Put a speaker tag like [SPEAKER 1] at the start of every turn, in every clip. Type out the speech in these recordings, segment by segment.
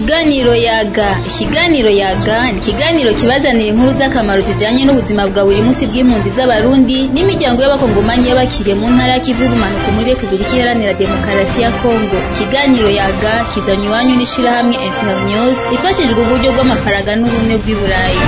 [SPEAKER 1] Ikiganiro yaga ikiganiro yaga ni ikiganiro kibazanira inkuru z'akamaro zijanye n'ubuzima bwa buri munsi bw'impunzi z'abarundi n'imiryango y'abakongomanyi y'abakiriye mu ntara y'ikivu y'ubumanuko muri repubulika iharanira demokarasi ya kongo ikiganiro yaga kizanywe iwanyu n'ishirahamwe internews ifashijwe uburyo bw'amafaranga n'ubumwe bw'i burayi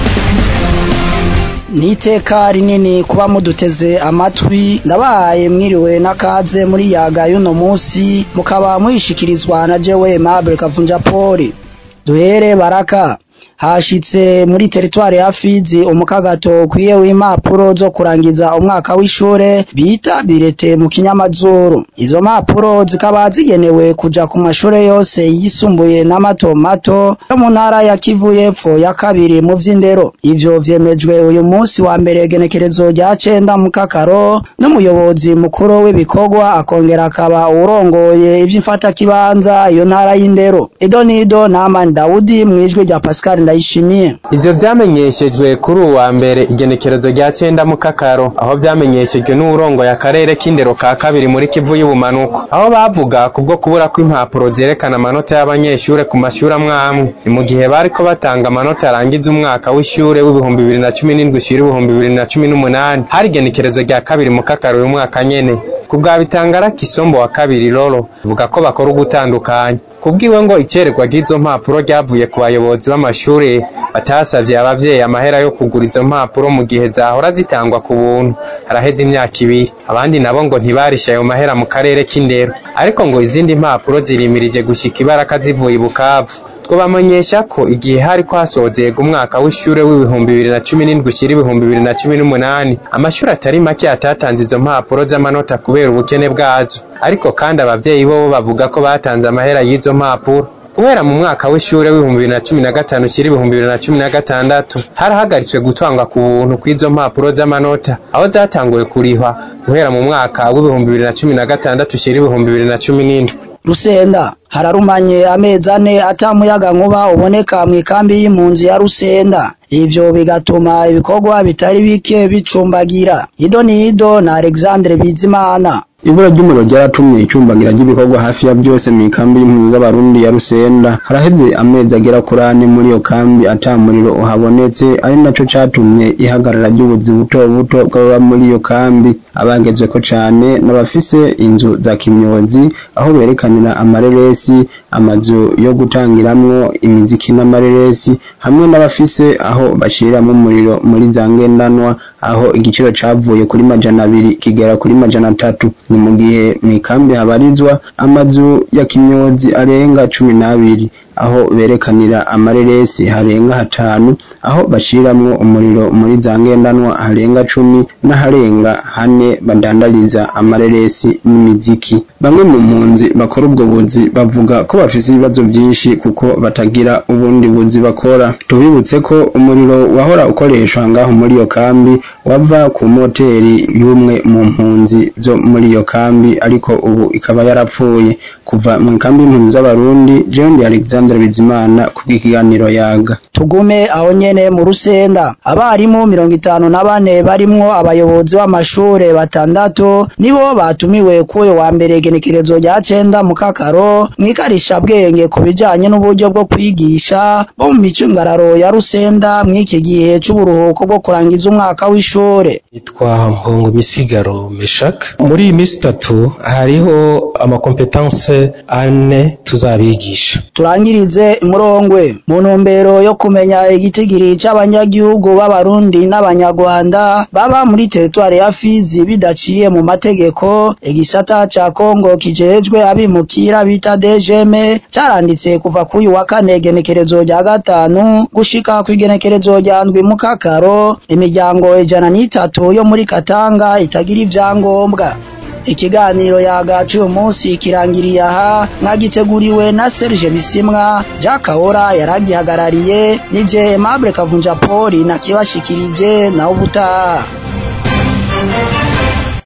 [SPEAKER 2] ni iteka rinini kuba muduteze amatwi ndabahaye mwiriwe n'akaze muri yaga y'uno munsi mukaba muhishikirizwa na jewe Aimable Kavunja Paul duhere baraka hashitse muri teritwari ya Fizi umukagato ukwiye w'impapuro zo kurangiza umwaka w'ishure bita birete mu kinyamazuru izo mpapuro zikaba zigenewe kuja ku mashure yose yisumbuye n'amato mato yo mu ntara ya Kivu y'epfo ya kabiri mu vy'indero ivyo vyemejwe uyu munsi wa mbere genekerezo rya cenda mu kakaro n'umuyobozi mukuru w'ibikorwa akongera akaba urongoye ivy'imfata kibanza iyo ntara y'indero Edonido Naman Daudi mwijwe rya Pascal ndayishimiye
[SPEAKER 3] ivyo vyamenyeshejwe kuri uwa mbere igenekerezo rya cenda mu kakaro aho vyamenyeshejwe n'uwurongoye akarere k'indero ka kabiri muri kivu y'ubumanuko aho bavuga kubwo kubura kw'impapuro zerekana amanota y'abanyeshure ku mashure amwe amwe ni mu gihe bariko batanga amanota arangiza umwaka w'ishure w'ibihumbi bibiri na cumi n'indwi ushira ibihumbi bibiri na cumi n'umunani hari igenekerezo rya kabiri mu kakaro uyu mwaka nyene ku bwa bitangara kisombo wa kabiri roro vuga ko bakora ugutandukanya kubwiwe ngo iceregwa ry'izo mpapuro ryavuye ku bayobozi b'amashure batasavye abavyeyi amahera yo kugura izo mpapuro mu gihe zahora zitangwa ku buntu haraheze imyaka ibiri abandi nabo ngo ntibarishe ayo mahera mu karere k'indero ariko ngo izindi mpapuro zirimirije gushika ibaraka zivuye i bukavu twobamenyesha ko igihe hariko hasozerwa umwaka w'ishure w'ibihumbi bibiri na cumi n'indwi ushira ibihumbi bibiri na cumi n'umunani amashuri atari make atatanze izo mpapuro z'amanota kubera ubukene bwazo ariko kandi abavyeyi bobo bavuga ko batanze amahera y'izo mpapuro guhera mu mwaka w'ishure w'ibihumbi bibiri na cumi na gatanu ushira ibihumbi bibiri na cumi na gatandatu harahagaritswe gutangwa ku buntu kw'izo mpapuro z'amanota aho zatanguye kurihwa guhera mu mwaka w'ibihumbi bibiri na cumi na gatandatu ushira ibihumbi bibiri na cumi n'indwi
[SPEAKER 2] Rusenda hararumanye amezi ane atamuyaga nkuba uboneka mu ikambi y'impunzi ya Rusenda ivyo bigatuma ibikorwa bitari bike bicumbagira ido ni ido na Alexandre Bizimana
[SPEAKER 4] ibura ry'umuriro ryaratumye icumbagira ry'ibikorwa hafi ya byose mu ikambi y'impunzi z'abarundi ya Rusenda haraheze amezi agera kuri ane muri iyo kambi ata muriro uhabonetse ari naco catumye ihagarara ry'ubuzi buto buto bw'ababa muri iyo kambi abagezweko cane n'abafise inzu za kimyozi aho berekanira amareresi amazu yo gutangiramwo imiziki n'amareresi hamwe n'abafise aho bashiramwo umuriro muri za ngendanwa aho igiciro cavuye kuri majana abiri kigera kuri majana atatu ni mu gihe mw'ikambi habarizwa amazu ya kimyozi arenga cumi n'abiri aho berekanira amareresi harenga hatanu aho bashiramwo umuriro muri za ngendanwa harenga cumi n'aharenga hane badandariza amareresi n'imiziki bamwe mu mpunzi bakora ubwo buzi bavuga ko bafise ibibazo vyinshi kuko batagira ubundi buzi bakora tubibutse ko umuriro wahora ukoreshwa ngaho muri iyo kambi wava ku moteri y'umwe mu mpunzi zo muri iyo kambi ariko ubu ikaba yarapfuye kuva mu kambi y'impunzi z'abarundi Jean Alexandre Bizimana kubw'ikiganiro yaga
[SPEAKER 2] tugume aho nyene mu rusenda abarimu mirongo itanu na bane barimwo abayobozi b'amashure batandatu nibo batumiwe kuyo wa mbere genekerezo rya cenda mu kakaro mwikarisha bwenge ku bijanye n'uburyo bwo kwigisha bo mu micungararo ya rusenda mw'iki gihe c'uburuhuko bwo kurangiza umwaka w'ishure
[SPEAKER 5] yitwa mpongo misigaro meshak muri iyi minsi itatu hariho amakompetanse ane tuzabigisha
[SPEAKER 2] turangirize imurongwe mu ntumbero yo kumenya igitigiri c'abanyagihugu b'abarundi n'abanyarwanda baba muri teritwari ya Fizi bidaciye mu mategeko igisata ca Kongo kijejwe abimukira bita DGM caranditse kuva kuri wa kane genekerezo rya gatanu gushika ku igenekerezo rya ndwi mu kakaro imiryango ijana n'itatu yo muri Katanga itagira ivyangombwa ikiganiro yagaca uyu munsi kirangiriye aha mwagiteguriwe na Serge Bisimwa Jack Kahora yaragihagarariye nije Aimable Kavunja Paul na kibashikirije na ubutaha